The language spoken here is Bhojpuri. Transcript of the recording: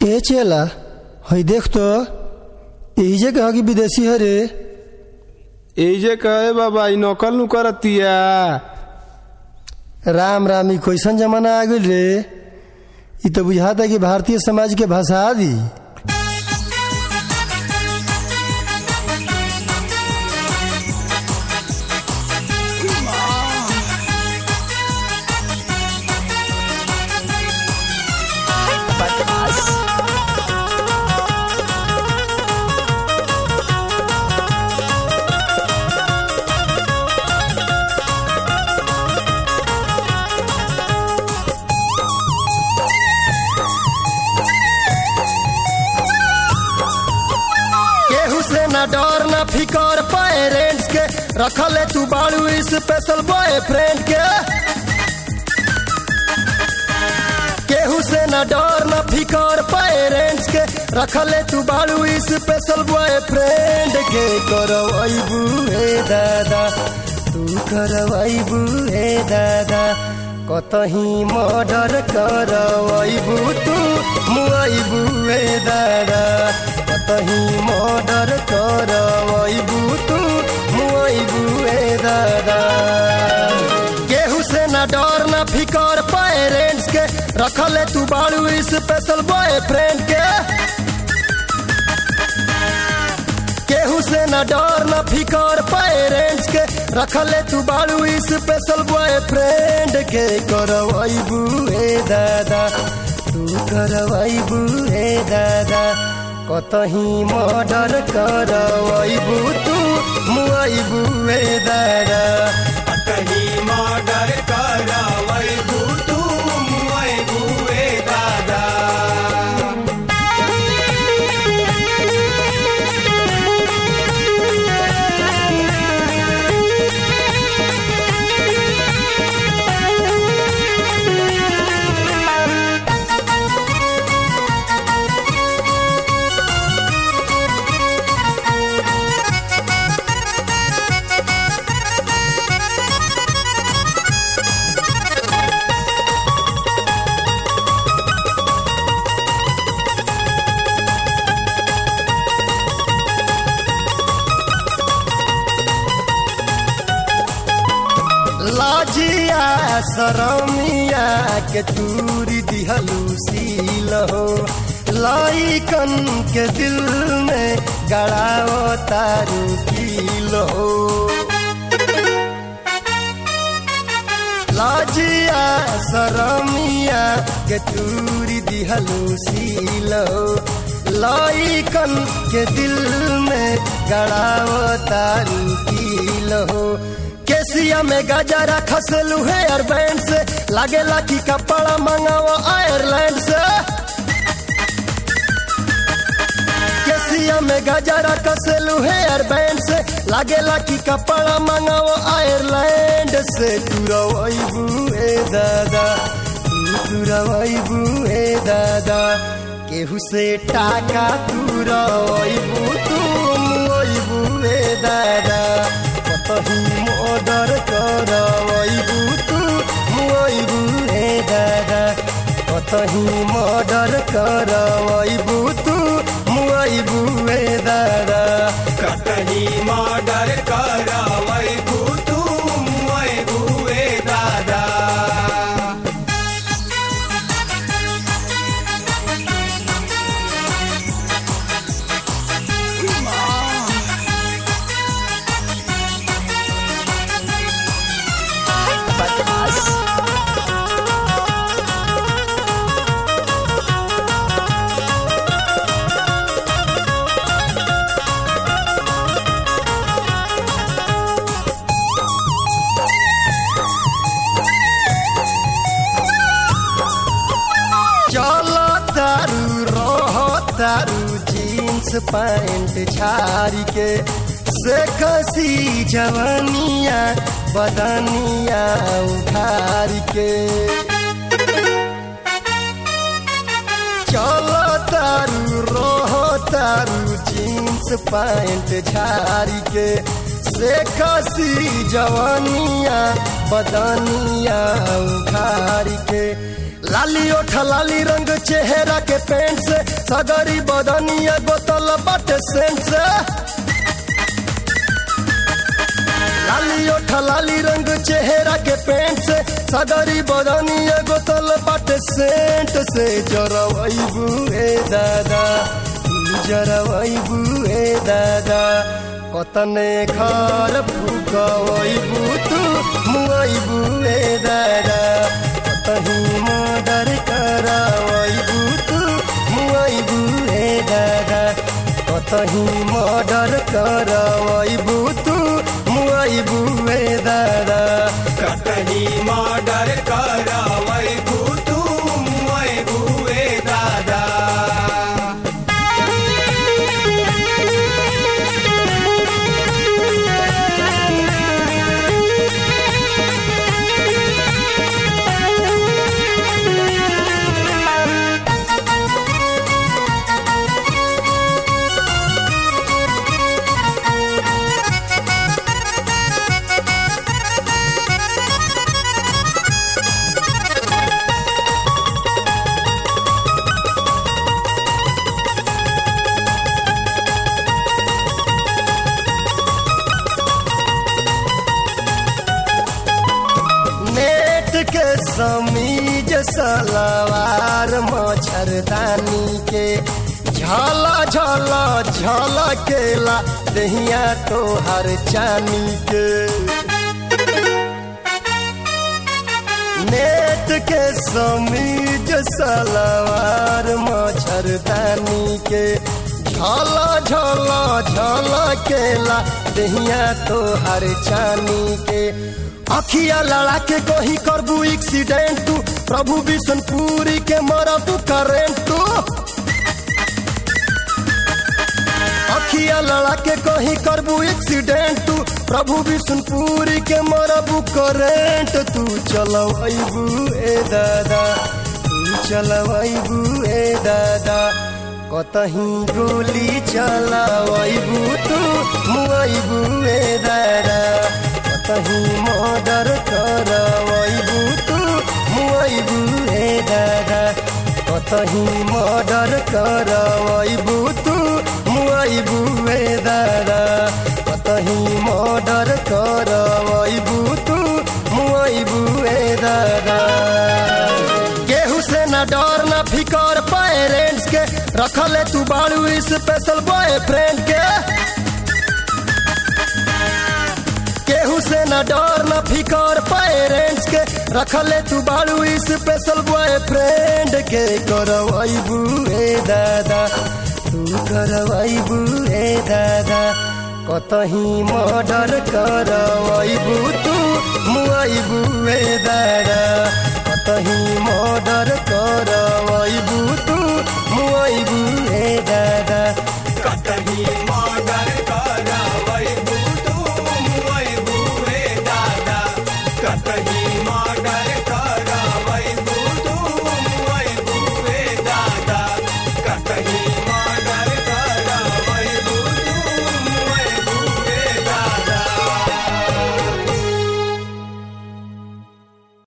ए चेला हई देख तो एहिजे कहा कि विदेशी हरे एजे कहे बाबा ई नकल नु करतिया राम राम ई कैसन जमाना आ गइल रे ई तो बुझाता कि भारतीय समाज के भाषा दी केहू से ना डर ना फिकर पेरेंट्स के रखले तू बाड़ू स्पेशल बॉयफ्रेंड के केहू से ना डर ना फिकर पेरेंट्स के रखले तू बाड़ू स्पेशल बॉयफ्रेंड के करवाइबू हे दादा तू करवाइबू हे दादा कतही मर्डर करवाइबू तू मुआइबू हे दादा कतही मर्डर करवाइबू तू मुआइबू हे दादा केहू से ना डर ना फिकर पेरेंट्स के रखले तू बाड़ू स्पेशल बॉयफ्रेंड के केहू से ना डर ना फिकर पेरेंट्स के रखले तू बाड़ू स्पेशल बॉयफ्रेंड के करवाइबू हे दादा तू करवाइबू हे दादा कतही मर्डर करवाइबू तू मुआइबू हे दादा कहीं मर्डर करवैबू तू मुआइबू ए दादा लाजिया सरमिया के तूरी दिहलू सील हो लाइकन के दिल में गड़ाओ तारू कील हो लाजिया सरमिया के तूरी दिहलू सील हो लाइकन के दिल में गड़ाओ तारू कील हो केसिया में गजरा खसलू हेयर बैंड से लागेला कि कपड़ा मंगाओ आयरलैंड से केसिया में गजरा खसलू हेयर बैंड से लागेला कि कपड़ा मंगाओ आयरलैंड से तुरवाइबू हे दादा तू तुरवाइबू हे दादा केहू से टाका तुरवाइबू तुम ओइबू हे दादा कतही मर्डर करवाइबू तू मुआइबू हे दादा कतही मर्डर करवाइबू तू मुआइबू हे दादा कहीं मर्डर करवैबू तू मुआइबू ए दादा चलो तारू रहो तारू जीन्स पैंट छारी के से खसी जवनिया बदनिया उखारी के चलो तारू रहो तारू जीन्स पैंट छारी के से खसी जवनिया बदनिया उखारी के लाली ओठ लाली रंग चेहरा के पेंट से सगरी बदनिया बोतल बाटे सेंट से लाली ओठ लाली रंग चेहरा के पेंट से सगरी बदनिया बोतल बाटे सेंट से जरवैबू ए दादा जरवैबू ए दादा कतने घर फुकवैबू तू मुआइबू ए दादा कतही मर्डर करावैबू तू मुआइबू ए दादा कतही मर्डर करावैबू तू मुआइबू ए दादा कतही मर्डर करावै तू मुए बुए दादा नेट के समीज सलवार मच्छरदानी के झला झला झला केला दहिया तोहर चानी के नेट के समीज सलवार मच्छरदानी के झला झला झला केला दहिया तोहर चानी के अखिया लड़ा के कही करबू एक्सीडेंट तू प्रभु बिशनपुरी के मरबू करेंट तू अखिया लड़ा के कही करबू एक्सीडेंट तू प्रभु बिशनपुरी के मरबू करेंट तू चलबू ए दादा तू चलबू ए दादा कतही गोली चलावैबू तू मुआइबू ए दादा कतही मर्डर करवैबू तू मुआइबू ए दादा कतही मर्डर करवैबू तू मुआइबू ए दादा कतही मर्डर करवैबू तू मुआइबू ए दादा केहू से ना डर ना फिकर पेरेंट्स के रखले तू बाड़ू स्पेशल बॉयफ्रेंड के केहू से ना डर ना फिकर पेरेंट्स के रखले तू बाड़ू स्पेशल बॉयफ्रेंड के करवैबू ए दादा तू करवैबू ए दादा कतही मर्डर करवैबू तू मुआइबू ए दादा